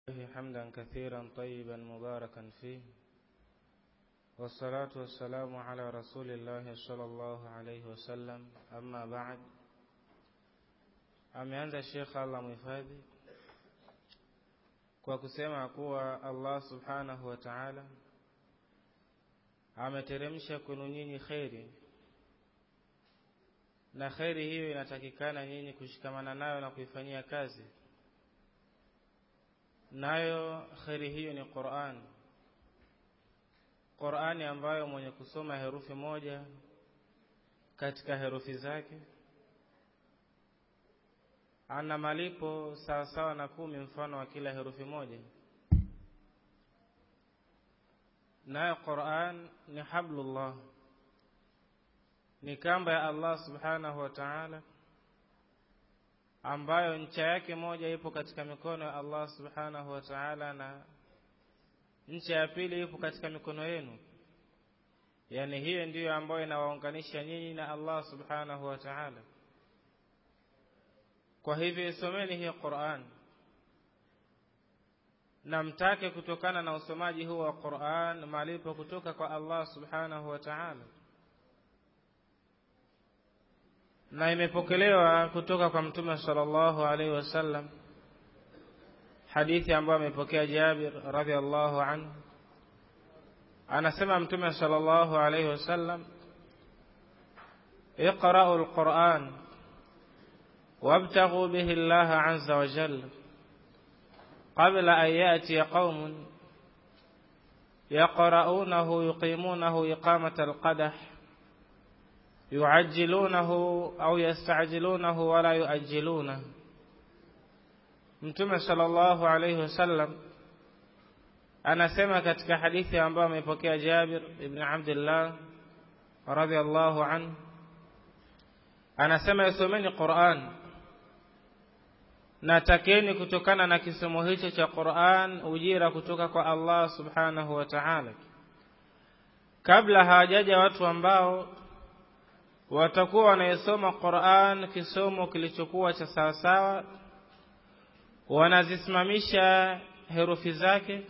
حمدا كثيرا طيبا مباركا فيه والصلاة والسلام على رسول الله صلى الله عليه wasallam amma ba'd ameanza Sheikh Allah muhifadhi kwa kusema kuwa Allah subhanahu wa ta'ala ameteremsha kwenu nyinyi kheri na kheri hiyo inatakikana nyinyi kushikamana nayo na kuifanyia kazi nayo kheri hiyo ni Qur'an Qur'ani ambayo mwenye kusoma herufi moja katika herufi zake ana malipo sawa sawa na kumi mfano wa kila herufi moja nayo Qur'an ni hablullah ni kamba ya Allah subhanahu wa ta'ala ambayo ncha yake moja ipo katika mikono ya Allah subhanahu wa ta'ala na ncha ya pili ipo katika mikono yenu yani hiyo ndiyo ambayo inawaunganisha nyinyi na Allah subhanahu wa ta'ala kwa hivyo isomeni hii Qur'an na mtake kutokana na usomaji huu wa Qur'an malipo kutoka kwa Allah subhanahu wa ta'ala na imepokelewa kutoka kwa mtume sallallahu alaihi wasallam hadithi ambayo amepokea Jabir radhiallahu anhu anasema mtume sallallahu alaihi wasallam اقرأوا القرآن وابتغوا به الله عز وجل قبل أن يأتي قوم يقرؤونه يقيمونه إقامة القدح يعجلونه أو يستعجلونه ولا يؤجلونه Mtume sallallahu alayhi wasallam anasema katika hadithi ambayo amepokea Jabir ibn Abdullah radhiyallahu anhu anasema isomeni Qur'an na takeni kutokana na kisomo hicho cha Qur'an ujira kutoka kwa Allah subhanahu wa ta'ala kabla hawajaja watu ambao watakuwa wanaisoma Qur'an kisomo kilichokuwa cha sawasawa wanazisimamisha herufi zake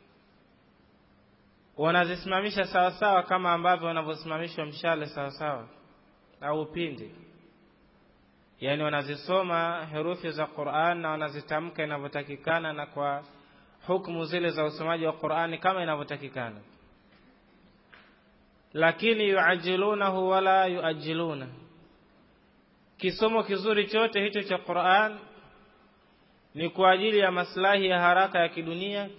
wanazisimamisha sawasawa kama ambavyo wanavyosimamishwa mshale sawasawa au upinde yani wanazisoma herufi za Qur'an na wanazitamka inavyotakikana na kwa hukumu zile za usomaji wa Qur'ani kama inavyotakikana lakini yuajilunahu wala yuajiluna kisomo kizuri chote hicho cha Qur'an ni kwa ajili ya maslahi ya haraka ya kidunia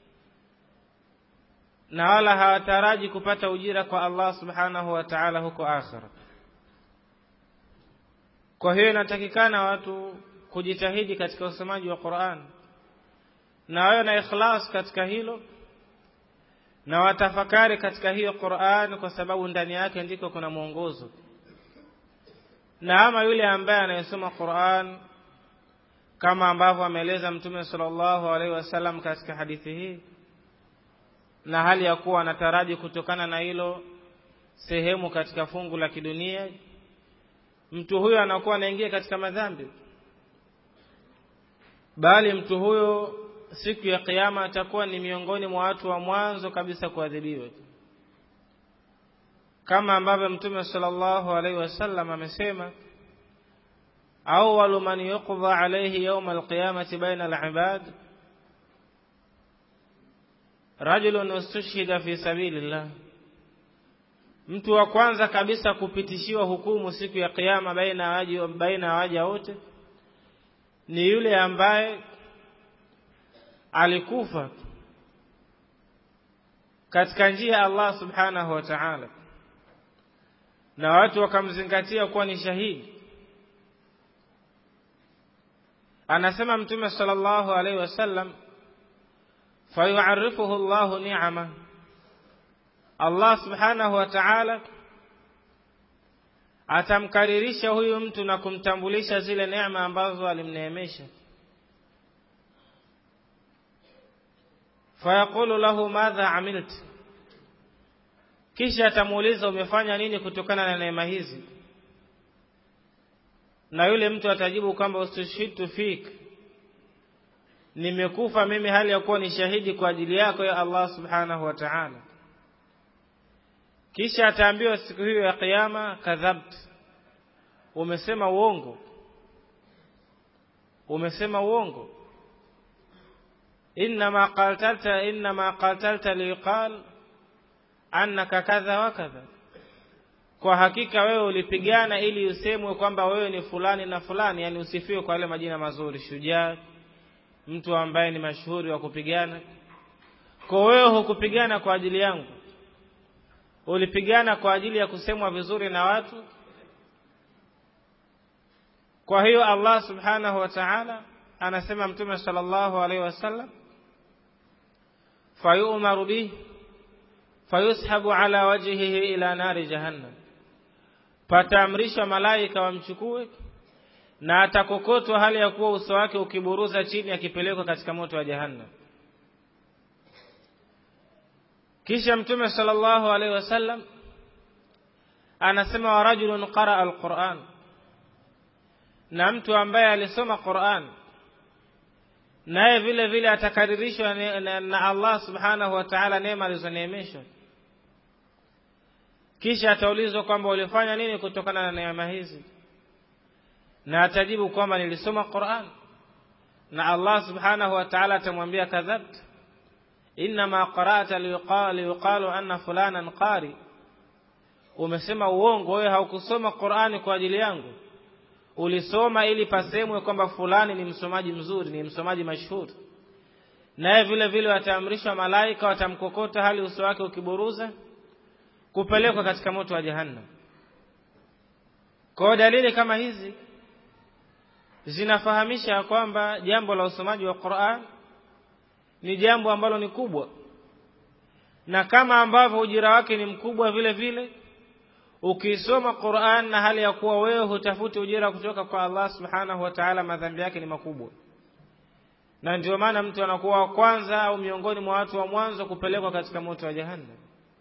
na wala hawataraji kupata ujira kwa Allah subhanahu wa ta'ala huko akhira kwa hiyo inatakikana watu kujitahidi katika usomaji wa Qur'an na wawe na ikhlas katika hilo na watafakari katika hiyo Qur'an kwa sababu ndani yake ndiko kuna mwongozo na ama yule ambaye anayesoma Qur'an kama ambavyo ameeleza Mtume sallallahu alaihi wasallam katika hadithi hii na hali ya kuwa anataraji kutokana na hilo sehemu katika fungu la kidunia mtu huyo anakuwa anaingia katika madhambi bali mtu huyo siku ya kiyama atakuwa ni miongoni mwa watu wa mwanzo kabisa kuadhibiwa kama ambavyo mtume sallallahu alaihi wasallam amesema awwalu man yuqda alayhi yawm alqiyamati baina alibad rajulun ustushhida fi sabilillah mtu wa kwanza kabisa kupitishiwa hukumu siku ya kiyama baina waji baina ya waja wote ni yule ambaye alikufa katika njia ya Allah subhanahu wa ta'ala na watu wakamzingatia kuwa ni shahidi anasema mtume sallallahu alaihi wasallam fayu'arrifuhu Allahu ni'ama Allah subhanahu wa ta'ala atamkaririsha huyu mtu na kumtambulisha zile neema ambazo alimneemesha fayaqulu lahu madha amilt kisha atamuuliza umefanya nini kutokana na neema hizi na yule mtu atajibu kwamba ustushhitu fik nimekufa mimi hali ya kuwa ni shahidi kwa ajili yako ya Allah subhanahu wa ta'ala kisha ataambiwa siku hiyo ya kiyama kadhabt umesema uongo umesema uongo inma qatalta inma qatalta liqal annaka kadha wa kadha kwa hakika wewe ulipigana ili usemwe kwamba wewe ni fulani na fulani yani usifiwe kwa yale majina mazuri shujaa mtu ambaye ni mashuhuri wa kupigana kwa wewe hukupigana kwa ajili yangu ulipigana kwa ajili ya kusemwa vizuri na watu kwa hiyo Allah subhanahu wa ta'ala anasema mtume sallallahu alaihi wasallam fayu'maru bihi fayushabu ala wajhihi ila nari jahannam pataamrishwa malaika wamchukue na atakokotwa hali ya kuwa uso wake ukiburuza chini akipelekwa katika moto wa jahannam kisha mtume sallallahu alaihi wasallam anasema wa rajulun qaraa alquran na mtu ambaye alisoma Qur'an naye vile vile atakaririshwa na Allah subhanahu wa ta'ala neema alizoneemeshwa kisha ataulizwa kwamba ulifanya nini kutokana na neema hizi na atajibu kwamba nilisoma Qur'an na Allah subhanahu wa ta'ala atamwambia kadhabt inma qara'ta liqali yuqalu anna fulanan qari umesema uongo wewe haukusoma Qur'ani kwa ajili yangu ulisoma ili pasemwe kwamba fulani ni msomaji mzuri ni msomaji mashuhuri naye vile vile wataamrishwa malaika watamkokota hali uso wake ukiburuza kupelekwa katika moto wa jahannam kwa dalili kama hizi zinafahamisha kwamba jambo la usomaji wa Qur'an ni jambo ambalo ni kubwa na kama ambavyo ujira wake ni mkubwa vile vile ukisoma Qur'an na hali ya kuwa wewe hutafuti ujira kutoka kwa Allah Subhanahu wa Ta'ala madhambi yake ni makubwa na ndio maana mtu anakuwa wa kwanza au miongoni mwa watu wa mwanzo kupelekwa katika moto wa jahannam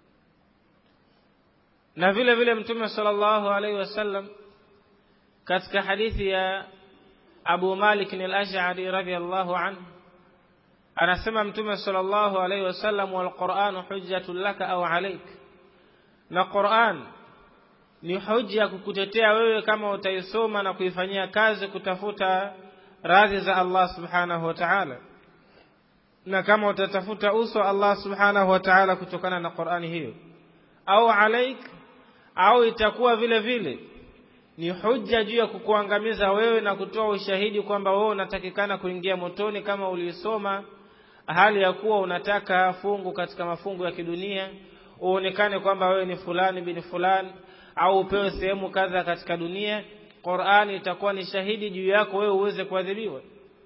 na vile vile mtume sallallahu alaihi wasallam katika hadithi ya Abu Malik al-Ash'ari radhiyallahu anhu anasema mtume sallallahu alaihi wasallam wal Qur'an hujjatun laka au alayk na Qur'an ni hoja kukutetea wewe kama utaisoma na kuifanyia kazi kutafuta radhi za Allah subhanahu wa ta'ala na kama utatafuta uso Allah subhanahu wa ta'ala kutokana na Qur'ani hiyo au alaik au itakuwa vile vile ni hujja juu ya kukuangamiza wewe na kutoa ushahidi kwamba wewe unatakikana kuingia motoni kama ulisoma hali ya kuwa unataka fungu katika mafungu ya kidunia uonekane kwamba wewe ni fulani bin fulani au upewe sehemu kadha katika dunia Qur'ani itakuwa ni shahidi juu yako wewe uweze kuadhibiwa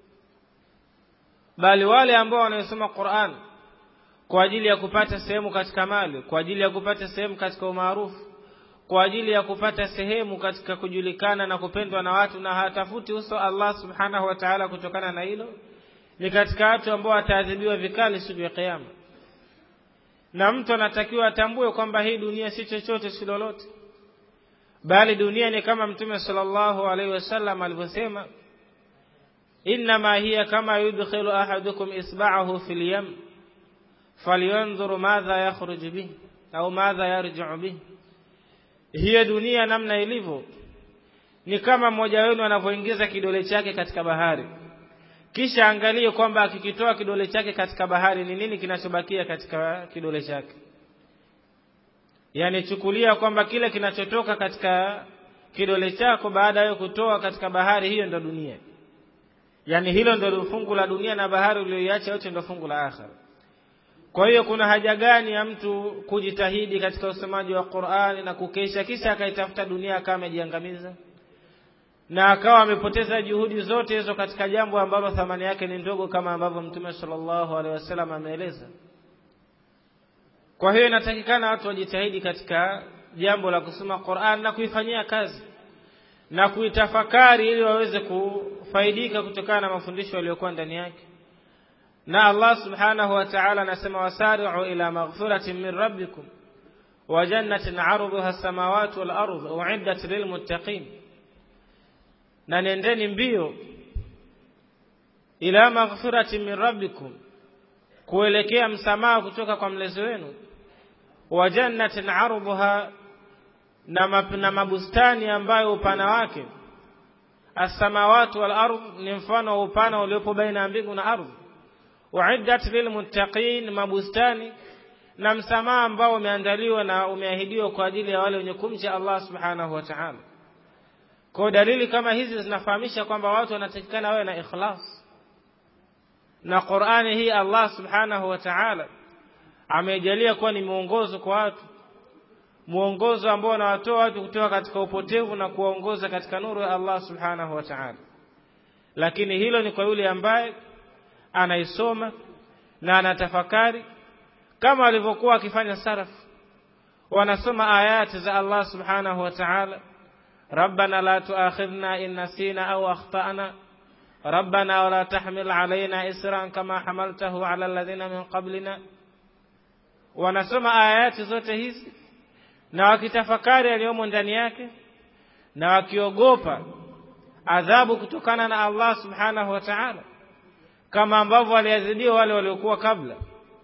bali wale ambao wanaosoma Qur'an kwa ajili ya kupata sehemu katika mali kwa ajili ya kupata sehemu katika umaarufu kwa ajili ya kupata sehemu katika kujulikana na kupendwa na watu na hatafuti uso Allah subhanahu wa ta'ala kutokana na hilo ni katika watu ambao wataadhibiwa vikali siku ya kiyama na mtu anatakiwa atambue kwamba hii dunia si chochote si lolote bali dunia ni kama mtume sallallahu alaihi wasallam alivyosema inma hiya kama yudkhilu ahadukum isba'ahu fil yam falyanzur madha yakhruj bih au madha yarji'u bih hiyo dunia namna ilivyo ni kama mmoja wenu anavyoingiza kidole chake katika bahari kisha angalie kwamba akikitoa kidole chake katika bahari ni nini kinachobakia katika kidole chake yani chukulia kwamba kile kinachotoka katika kidole chako baada ya kutoa katika bahari hiyo ndo dunia yani hilo ndo fungu la dunia na bahari uliyoiacha yote ndo fungu la akhira kwa hiyo kuna haja gani ya mtu kujitahidi katika usomaji wa Qur'ani na kukesha kisha akaitafuta dunia kama amejiangamiza na akawa amepoteza juhudi zote hizo katika jambo ambalo thamani yake ni ndogo kama ambavyo Mtume sallallahu alaihi wasallam ameeleza kwa hiyo inatakikana watu wajitahidi katika jambo la kusoma Qur'an na kuifanyia kazi na kuitafakari ili waweze kufaidika kutokana na mafundisho yaliyokuwa ndani yake na Allah subhanahu wa ta'ala anasema wasari'u ila maghfiratin min rabbikum wa jannatin 'arduha as-samawati wal ardu u'iddat lil muttaqin na nendeni mbio ila maghfirati min rabbikum kuelekea msamaha kutoka kwa mlezi wenu wa jannatin arduha na, na mabustani ambayo upana wake as-samawati wal ardh ni mfano wa upana uliopo baina ya mbingu na ardhi uiddat lilmuttaqin mabustani na msamaha ambao umeandaliwa na umeahidiwa kwa ajili ya wale wenye kumcha Allah subhanahu wa ta'ala kwa dalili kama hizi zinafahamisha kwamba watu wanatakikana wawe na ikhlas na Qur'ani hii Allah subhanahu wa ta'ala amejalia kuwa ni mwongozo kwa watu mwongozo ambao unawatoa watu kutoka katika upotevu na kuwaongoza katika nuru ya Allah subhanahu wa ta'ala lakini hilo ni kwa yule ambaye anaisoma na anatafakari kama alivyokuwa akifanya saraf wanasoma ayati za Allah subhanahu wa ta'ala ربنا لا تؤاخذنا إن نسينا أو أخطأنا ربنا ولا تحمل علينا إسرا كما حملته على الذين من قبلنا wanasoma ayati zote hizi na wakitafakari yaliyomo ndani yake na wakiogopa adhabu kutokana na Allah subhanahu wa ta'ala kama ambavyo waliadhibiwa wale waliokuwa kabla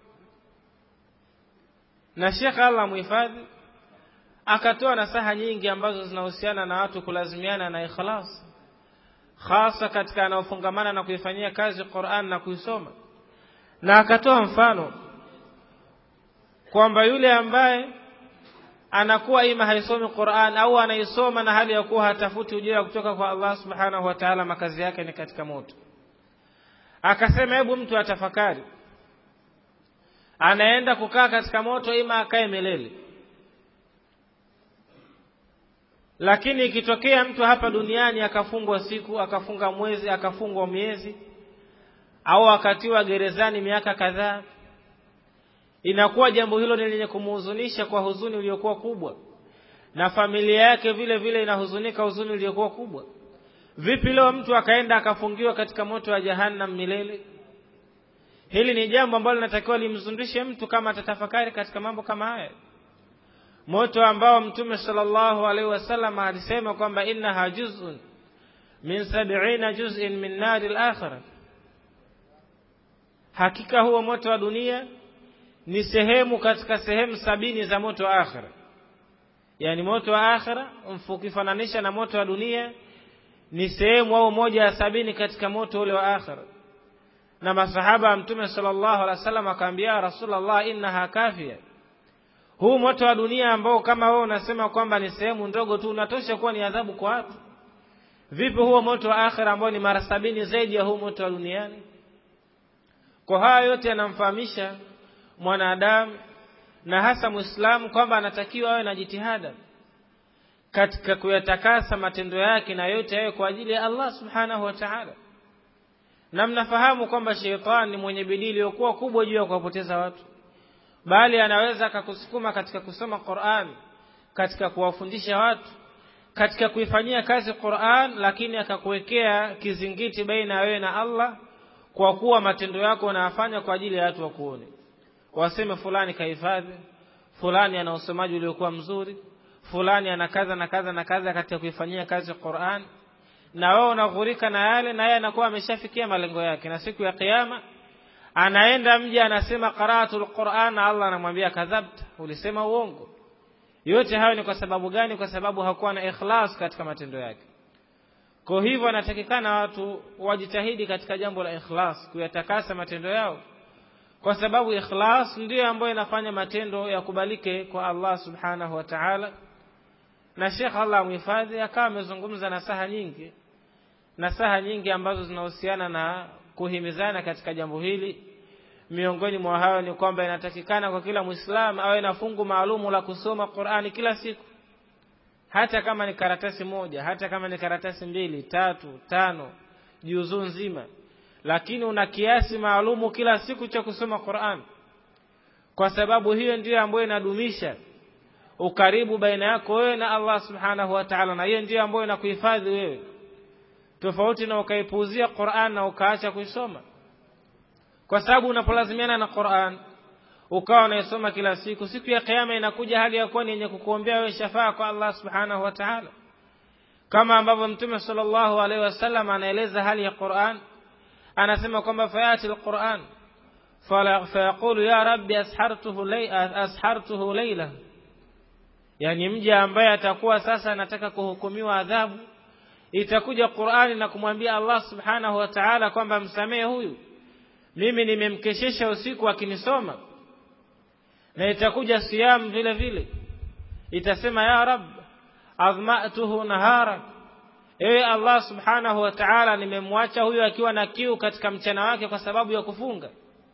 na Sheikh Allah muhifadhi akatoa nasaha nyingi ambazo zinahusiana na watu kulazimiana na ikhlas hasa katika anaofungamana na kuifanyia kazi Qur'an na kuisoma na akatoa mfano kwamba yule ambaye anakuwa ima haisomi Qur'an au anaisoma na hali ya kuwa hatafuti ujira kutoka kwa Allah subhanahu wa ta'ala makazi yake ni katika moto akasema hebu mtu atafakari anaenda kukaa katika moto ima akae milele lakini ikitokea mtu hapa duniani akafungwa siku akafunga mwezi akafungwa miezi au akatiwa gerezani miaka kadhaa inakuwa jambo hilo ni lenye kumhuzunisha kwa huzuni iliyokuwa kubwa na familia yake vile vile inahuzunika huzuni iliyokuwa kubwa vipi leo mtu akaenda akafungiwa katika moto wa jahannam milele hili ni jambo ambalo linatakiwa limzundishe mtu kama atatafakari katika mambo kama haya moto ambao mtume sallallahu alaihi wasallam alisema kwamba innaha juz'un min sab'ina juz'in min nari al-akhirah hakika huo moto wa dunia ni sehemu katika sehemu sabini za moto wa akhira yani moto wa akhira ukifananisha na moto wa dunia ni sehemu au moja ya sabini katika moto ule wa akhira na masahaba wa mtume sallallahu alaihi wasallam akaambia rasulullah innaha kafia huu moto wa dunia ambao kama wewe unasema kwamba ni sehemu ndogo tu unatosha kuwa ni adhabu kwa watu vipi huo moto wa akhira ambao ni mara sabini zaidi ya huu moto wa duniani kwa haya yote yanamfahamisha mwanadamu na hasa muislamu kwamba anatakiwa awe na jitihada katika kuyatakasa matendo yake na yote yawe kwa ajili ya Allah subhanahu wa ta'ala na mnafahamu kwamba shetani ni mwenye bidii iliyokuwa kubwa juu ya kuwapoteza watu bali anaweza akakusukuma katika kusoma Qur'an katika kuwafundisha watu katika kuifanyia kazi Qur'an lakini akakuwekea kizingiti baina ya wewe na Allah kwa kuwa matendo yako unayafanya kwa ajili ya watu wakuone waseme fulani kahifadhi fulani ana usomaji uliokuwa mzuri fulani ana kaza na kaza na kaza katika kuifanyia kazi Qur'an na wewe unaghurika na yale na yeye anakuwa ameshafikia malengo yake na siku ya kiyama anaenda mje anasema qara'atul Qur'an na Allah anamwambia kadhabta ulisema uongo yote hayo ni kwa sababu gani kwa sababu hakuwa na ikhlas katika matendo yake kwa hivyo anatakikana watu wajitahidi katika jambo la ikhlas kuyatakasa matendo yao kwa sababu ikhlas ndiyo ambayo inafanya matendo yakubalike kwa Allah subhanahu wa ta'ala na Sheikh Allah muhifadhi akawa amezungumza na saha nyingi na saha nyingi ambazo zinahusiana na kuhimizana katika jambo hili miongoni mwa hayo ni kwamba inatakikana kwa kila muislamu awe na fungu maalumu la kusoma Qur'ani kila siku hata kama ni karatasi moja hata kama ni karatasi mbili tatu tano juzuu nzima lakini una kiasi maalumu kila siku cha kusoma Qur'an kwa sababu hiyo ndiyo ambayo inadumisha ukaribu baina yako wewe na Allah subhanahu wa ta'ala na hiyo ndiyo ambayo inakuhifadhi wewe tofauti na ukaipuuzia Qur'an na ukaacha kuisoma kwa sababu unapolazimiana na Qur'an ukawa unaisoma kila siku siku ya kiyama inakuja hali ya kuwa ni yenye kukuombea wewe shafaa kwa Allah subhanahu wa ta'ala kama ambavyo mtume sallallahu alaihi wasallam anaeleza hali ya Qur'an anasema kwamba fayati alquran fayaqulu ya rabbi ashartuhu layla ashartuhu layla yani mja ambaye atakuwa sasa anataka kuhukumiwa adhabu itakuja Qur'ani na kumwambia Allah subhanahu wa ta'ala kwamba msamehe huyu mimi nimemkeshesha usiku akinisoma na itakuja siyam vile vile itasema ya rab adhma'tuhu nahara ewe Allah subhanahu wa ta'ala nimemwacha huyu akiwa na kiu katika mchana wake kwa sababu ya kufunga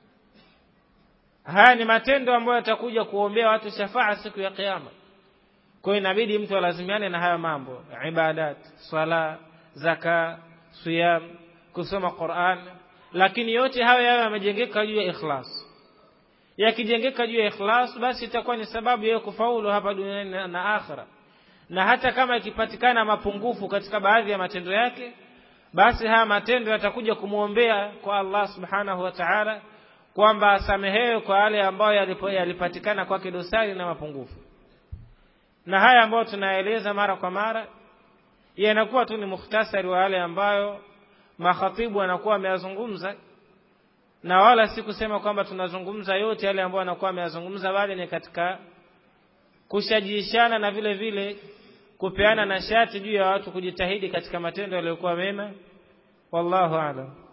haya ni matendo ambayo yatakuja kuombea watu shafaa siku ya kiyama kwa hiyo inabidi mtu alazimiane na haya mambo ibadat swala zaka siyam kusoma Qur'an lakini yote hayo yawe yamejengeka juu ya ikhlas yakijengeka juu ya ikhlas basi itakuwa ni sababu ya kufaulu hapa duniani na, na akhira na hata kama ikipatikana mapungufu katika baadhi ya matendo yake basi haya matendo yatakuja kumwombea kwa Allah subhanahu wa ta'ala kwamba asamehewe kwa yale ambayo yalipatikana kwake dosari na mapungufu na haya ambayo tunaeleza mara kwa mara yanakuwa tu ni mukhtasari wa yale ambayo makhatibu wanakuwa wameyazungumza na wala si kusema kwamba tunazungumza yote yale ambayo wanakuwa wameyazungumza bali ni katika kushajishana na vile vile kupeana nashati juu ya watu kujitahidi katika matendo yaliyokuwa mema wallahu a'lam